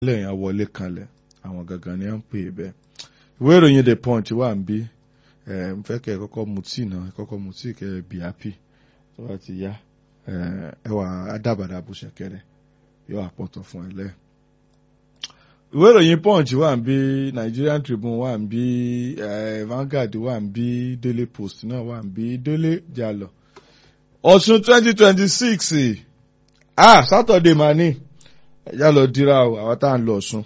lẹ́yìn àwọlé kanlẹ̀ àwọn gangan ni wọ́n ń pè é bẹ́ẹ̀. ìwé ìròyìn the punch wà ń bí ẹ ń fẹ́ kẹ́ ẹ kọ́kọ́ mu tíì náà ẹ kọ́kọ́ mu tíì kẹ́ ẹ bí happy tó bá ti yá ẹ wà adábàdà bó ṣẹ̀kẹ̀rẹ̀ yóò àpọ̀tọ̀ fún ẹ lẹ́ẹ̀. ìwé ìròyìn punch wà ń bí Nigerian Tribune wà ń bí Vanguard wà ń bí Daily Post náà wà ń bí Délé Jalọ. Ọ̀ṣun twenty twenty six ah Saturday mà ní ẹ̀yà lọ dira o àwọn tá à ń lọ Ọ̀ṣun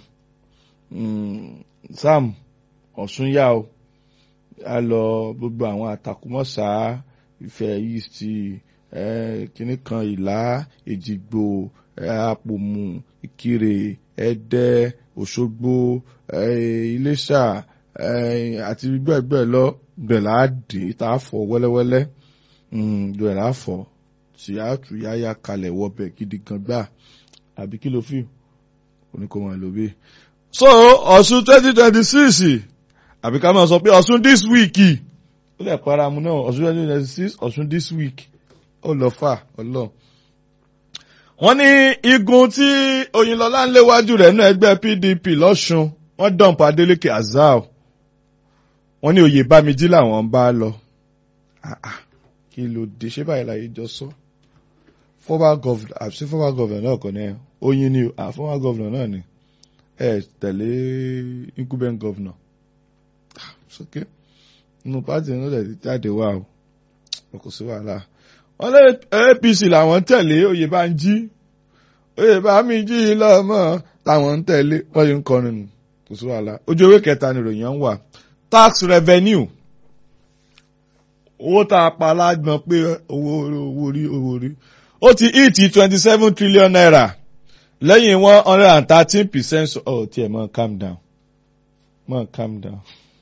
Sam Ọ̀ṣun yá o a lọ gbogbo àwọn àtàkùmọ̀sá Ifẹ̀ East kínní kan Ìlá Èjìgbò Àpòmù Ìkirè Ẹdẹ Òṣogbo Iléṣà àti bẹ́ẹ̀ bẹ́ẹ̀ lọ bẹ́ẹ̀ là á dé tá a fọ wẹ́lẹ́wẹ́lẹ́ bẹ́ẹ̀ là á fọ tí a tù yáyà kalẹ̀ wọbẹ̀ gidi gan gbà àbí kí ló fi oníkó máa lò bí. so Ọ̀ṣun twenty twenty six àbí ká máa sọ pé Ọ̀ṣun this week ó lè para mu náà Ọ̀ṣun twenty twenty six Ọ̀ṣun this week ó lọ fà ọlọ. wọ́n ní igun tí Oyinlọ́lá ń léwájú rẹ̀ nínú ẹgbẹ́ PDP lọ́ṣun wọ́n dọ̀npọ̀ Adeleke Azal wọ́n ní oyè bámijí làwọn ń bá lọ. kí ló dé ṣé báyìí láyé jọ sọ. former governor àti former governor náà kàn ní ẹ oyin ni ah former governor náà ni ẹ tẹ̀lé incumbent governor sókè inú pàtì náà lè jáde wá o kò sí wàhálà wọn lé APC làwọn tẹ̀lé Oyèbánjí Oyèbánjí lọ́mọ làwọn ń tẹ̀lé wọ́n yìí ń kọrin nù kò sí wàhálà ojú ewé kẹta ni ìròyìn ń wà tax revenue owó tá a pa lágbọn pé owó owó orí owó orí ó ti hit twenty seven trillion naira lẹ́yìn one hundred and thirteen percent oh tiẹ̀ mọ̀ calm down mọ̀ calm down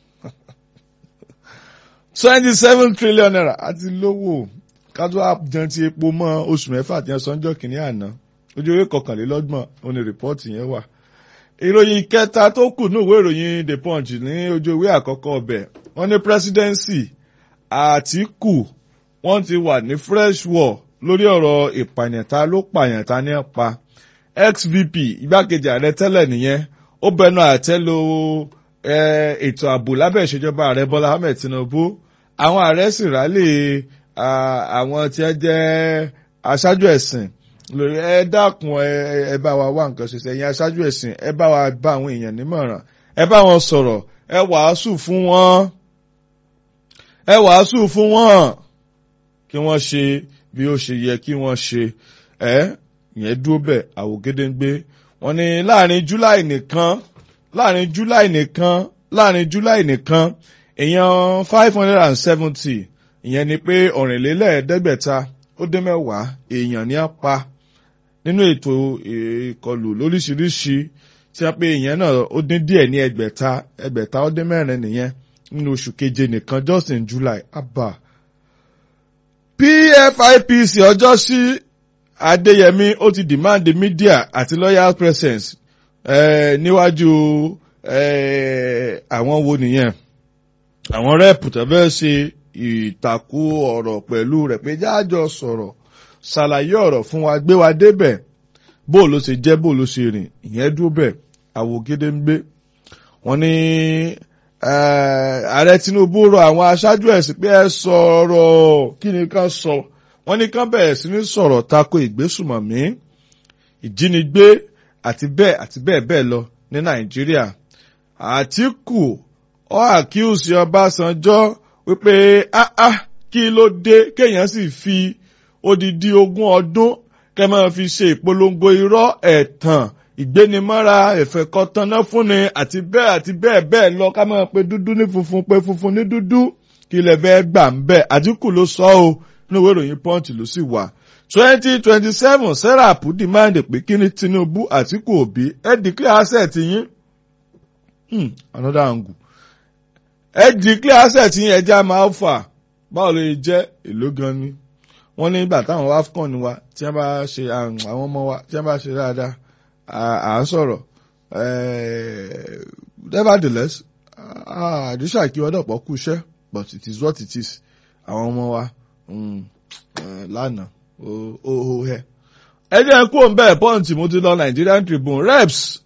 twenty seven trillion naira àti lówó kájú àjẹun ti epo mọ́ oṣù mẹ́fà tí wọ́n sọ́njọ́ kìíní àná ojú ewé kọkànlélọ́gbọ̀n òní rìpọ́ọ̀tì yẹn wà. ìròyìn kẹta tó kù ní ìwé ìròyìn the punch ní ojú ewé àkọ́kọ́ ọbẹ̀ wọ́n ní presidency Àtíkù wọ́n ti wà ní fresh war lórí ọ̀rọ̀ ìpànìyàn ta ló pààyàn ta ní pa XVP igbákejì ààrẹ tẹ́lẹ̀ nìyẹn ó bẹnu àtẹ́ lu ètò ààbò lábẹ́ ìṣèjọba ààrẹ Bọ́lá Ahmed Tinubu àwọn ààrẹ sì rálé àwọn tí wọ́n jẹ́ aṣáájú ẹ̀sìn lórí ẹ dákun ẹ bá wa wá nǹkan ṣe ẹ̀yin aṣáájú ẹ̀sìn ẹ bá wa bá àwọn èèyàn nímọ̀ràn ẹ bá wọn sọ̀rọ̀ ẹ wàásù fún wọn ẹ wàásù fún wọn kí wọ́n ṣe bí ó ṣe yẹ kí wọ́n ṣe ẹ yẹn dúró bẹ́ẹ̀ àwògedengbe wọ́n ní láàrin July nìkan láàrin July nìkan láàrin July nìkan èèyàn five hundred and seventy ìyẹn ni pé ọ̀rìnlélẹ́ẹ̀ẹ́dẹ́gbẹ̀ta ó dé mẹ́wàá èèyàn ní apá nínú ètò ìkọlù lóríṣiríṣi tí a pé ìyẹn náà ó dín díẹ̀ ní ẹgbẹ̀ta ẹgbẹ̀ta ó dé mẹ́rin nìyẹn nínú oṣù keje nìkan just in July abba PFIPC ọjọ́ sí Adéyẹmí ó ti demand media àti loyal presence eh, níwájú eh, àwọn wo nìyẹn àwọn rẹ́ẹ̀pù tó fẹ́ ṣe ìtàkù ọ̀rọ̀ pẹ̀lú rẹ̀ pé jáàjọ sọ̀rọ̀ ṣàlàyé ọ̀rọ̀ fún wa gbé wa débẹ̀ bó ló ṣe jẹ́ bó ló ṣe rìn ìyẹn dúró bẹ̀ àwògede ń gbé wọ́n ní ààrẹ Tinubu rọ àwọn aṣáájú ẹ̀sìn pé ẹ sọ̀rọ̀ kí ni ká sọ wọ́n ní kán bẹ̀rẹ̀ sí ní sọ̀rọ̀ tako ìgbésùmọ̀mí ìjínigbé àti bẹ́ẹ̀ àti bẹ́ẹ̀ bẹ́ẹ̀ lọ ní Nàìjíríà Àtíkù ó àkíyèsí Ọbásanjọ́ wípé áá kí ló dé kéèyàn sì fi odidi ogún ọdún kẹ́ máa fi ṣe ìpolongo irọ́ ẹ̀tàn ìgbénimọ́ra ìfẹ̀kọ́tánná fúnni àti bẹ́ẹ̀ àti bẹ́ẹ̀ bẹ́ẹ̀ lọ ká máa pe dúdú ní funfun pe funfun ní dúdú kí ilẹ̀ bẹ́ẹ̀ gbà ń bẹ̀ Àtíkù ló sọ ọ́ nínú ìwé ìròyìn Punch ló sì wà. twenty twenty seven Serap demand pé kí ni Tinubu Àtíkù Òbí ẹ declare asset yín hmm, another angle ẹ declare asset yín ẹja máa fà báwo ló yẹ jẹ́ èló gan ni wọ́n ní ìgbà táwọn AFCON wa tí wọ́n bá ṣe àwọn ọmọ wa tí wọ́n bá ṣe dáadáa à ń sọ̀rọ̀ nevertheless àdúṣà kí wọ́n dọ̀pọ̀ kú iṣẹ́ but it is what it is àwọn ọmọ wa lánàá ó hẹ́. ẹ jẹ́ kó ń bẹ́ẹ̀ pọ́ǹtì mo ti lọ Nigerian Tribune reps